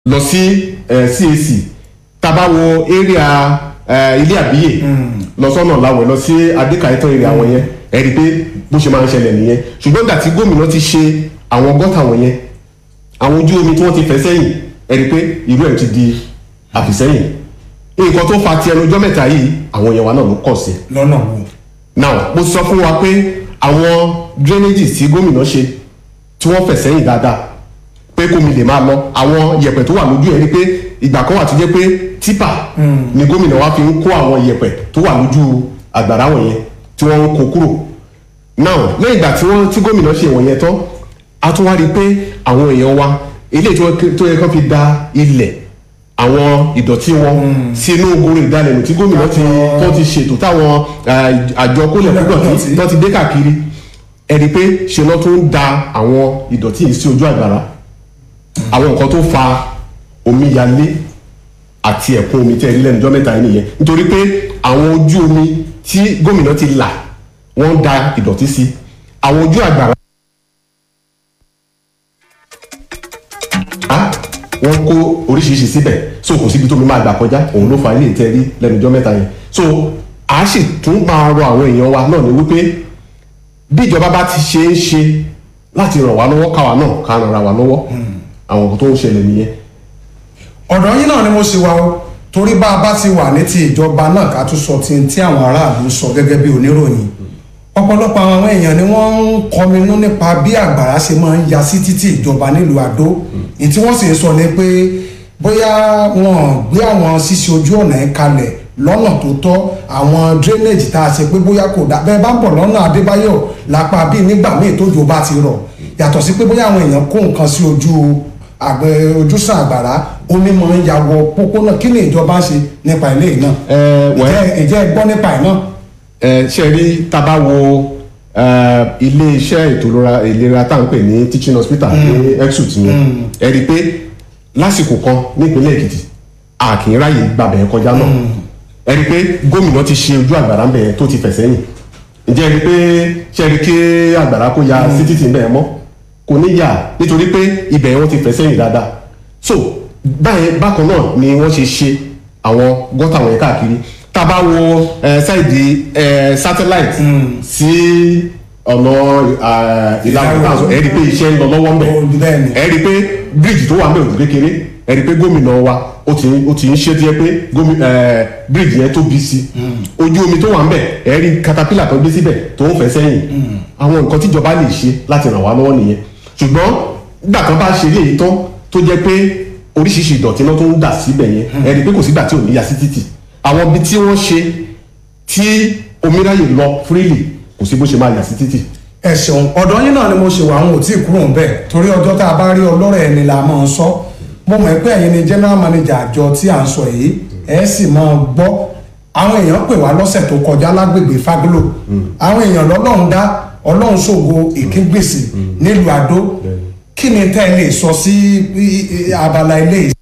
lọ sí eh, CAC tábà wo area eh, ilé àbíyè lọ sọ́nà làwẹ̀ lọ sí adékàyétọ́ area àwọn yẹn ẹ rí i pé bó ṣe máa ń ṣẹlẹ̀ nìyẹn ṣùgbọ́n ìgbà tí gómìnà ti ṣe àwọn gọ́tà wọ̀nyẹn àwọn ojú omi tí wọ́n ti fẹ́ sẹ́yìn ẹ rí i pé irú ẹ̀ ti di àfìsẹ́yìn nǹkan tó fa ti ẹnu ọjọ́ mẹ́ta yìí àwọn yẹn wa náà ló kọ̀ sí lọ́nà wo now mo sọ fún wa pé àwọn drainage tí gómìnà ṣe tí wọ́n fẹ̀ sẹ́yìn dáadáa pé kómi lè máa lọ àwọn yẹ̀pẹ̀ tó wà lójú ẹ̀ rí pé ìgbà kan wà tó jẹ́ pé tipa ni gómìnà wa fi ń kó àwọn yẹ̀pẹ̀ tó wà lójú àgbàrá wọ̀nyẹn tí wọ́n ń kó kúrò now lẹ́yìn ìgbà tí wọ́n tí gómìnà ṣe wọ̀nyẹn tán a tún wá rí i pé àwọn èèyàn wa eléyìí tó yẹ- tó yẹ kán fi da ilẹ̀ àwọn ìdọ̀tí wọn sínú goro ìdálẹ́nu tí gómìnà ti tó ti ṣètò táwọn eh, àjọ kólẹ̀ púpọ̀ tó ti dé káàkiri ẹni pé ṣe lọ́ tó ń da àwọn ìdọ̀tí yìí sí ojú àgbàrá àwọn nǹkan tó fa omíyalé àti ẹ̀kún omi tẹ́ ẹ rí lẹ́nu ọjọ́ mẹ́ta yìí nìyẹn nítorí pé àwọn ojú omi tí gómìnà ti là wọ́n ń da ìdọ̀tí sí àwọn ojú àgbàrá wọ́n kó oríṣiríṣi síbẹ̀ so kò síbi tó mi máa gbà kọjá òun ló fa ilé ìtẹ́rí lẹ́nu ọjọ́ mẹ́ta yẹn so a sì tún máa rọ àwọn èèyàn wa náà ní wípé bí ìjọba bá ti ṣe é ṣe láti ràn wá lọ́wọ́ káwa náà ká ràn ra wa lọ́wọ́ àwọn nǹkan tó ń ṣẹlẹ̀ nìyẹn ọ̀dọ̀ yín náà ni mo ṣe wá o torí bá a bá ti wà ní ti ìjọba náà ká tún sọ ti tí àwọn aráàlú sọ gẹ́gẹ́ bí oníròyìn ọ̀pọ̀lọpọ̀ àwọn èèyàn ni wọ́n ń kọminú nípa bí àgbàrá ṣe máa ń ya sí títí ìjọba nílùú àdó ní tí wọ́n sì ń sọ ni pé bóyá wọn gbé àwọn ṣíṣe ojú ọ̀nà yẹn kalẹ̀ lọ́nà tó tọ́ àwọn drainage tá a ṣe pé bóyá kò dá bẹ́ẹ̀ bá ń bọ̀ lọ́nà adébáyọ̀ lápá bíi nígbà míì tójò bá ti rọ̀ yàtọ̀ sí pé bóyá àwọn èèyàn kó nǹkan sí ojú àgbẹ̀ ojúsàn àgbàrá omi máa ń ya wọ pópónà kí ni ìjọba ń ṣe nípa ilé yìí náà ẹ wẹ́ ìjẹ́ ìjẹ́ ẹ gbọ́ nípa ẹ̀ náà ẹ ṣe rí tábà wo ẹ, ilé iṣẹ́ ètò ìlera- ìlera tá à ń pè ní teaching hospital ní exut yẹn ẹ rí i pé lásìkò kan nípínlẹ̀ èkìtì a kì í ráyè gbàbẹ̀ kọjá náà ẹ rí i pé gómìnà ti ṣe ojú àgbàrá ń bẹ̀ tó ti fẹ̀ sẹ́yìn ǹjẹ́ ẹ rí i pé ṣe rí i kí àgbàrá kó ya sí títì ń bẹ̀ mọ́ kò ní yà nítorí pé ibẹ̀ wọ́n ti fẹ̀ sẹ́yìn dáadáa so báyẹn bákan náà ni wọ́n ṣe ṣe àwọn gọ́tà wọ̀nyẹn káàkiri tá a bá wo ẹ, sáìdì ẹ, satellite sí ọ̀nà ẹ, ìlànà Ìlà ìlànà ẹ rí i pé iṣẹ́ ń lọ lọ́wọ́ ń bẹ̀ Ó, bẹ́ẹ̀ ni. ẹ rí i pé bíríìjì tó wà ń bẹ̀ òdù kékeré ẹ rí i pé gómìnà wa ó ti ó ti ń ṣe díẹ̀ pé gómìnà ẹ, bíríìjì yẹn tóbi sí i ojú omi tó wà ń bẹ̀ ẹ rí katapila tó gbé síbẹ̀ tó ń fẹ́ sẹ́yìn àwọn nǹkan tíjọba lè ṣe láti ràn wá lọ́wọ́ nìyẹn ṣùgbọ́n nígbà tó bá ṣe léyìí tán tó jẹ́ pé oríṣiríṣi ìdọ̀tí náà tó ń dà síbẹ̀ yẹn ẹ rí i pé kò sígbà tí ò ní ya sí títì àwọn ibi tí wọ́n ṣe tí omi ráyè lọ freely kò sí bó ṣe máa yà sí títì ẹ ṣeun ọ̀dọ̀ yín náà ni mo ṣe wà àwọn ò tí ì kúrò ń bẹ̀ torí ọjọ́ tá a bá rí ọlọ́rọ̀ ẹni la máa ń sọ mo mọ̀ pé ẹ̀yin ni general manager àjọ tí à ń sọ yìí ẹ sì máa gbọ́ àwọn èèyàn pè wá lọ́sẹ̀ tó kọjá lágbègbè faglo àwọn èèyàn lọ́lọ́run dá ọlọ́run ṣògo ìkíngbèsè nílùú àdó kí ni tẹ́ ẹ lè sọ sí i- i- abala ilé yìí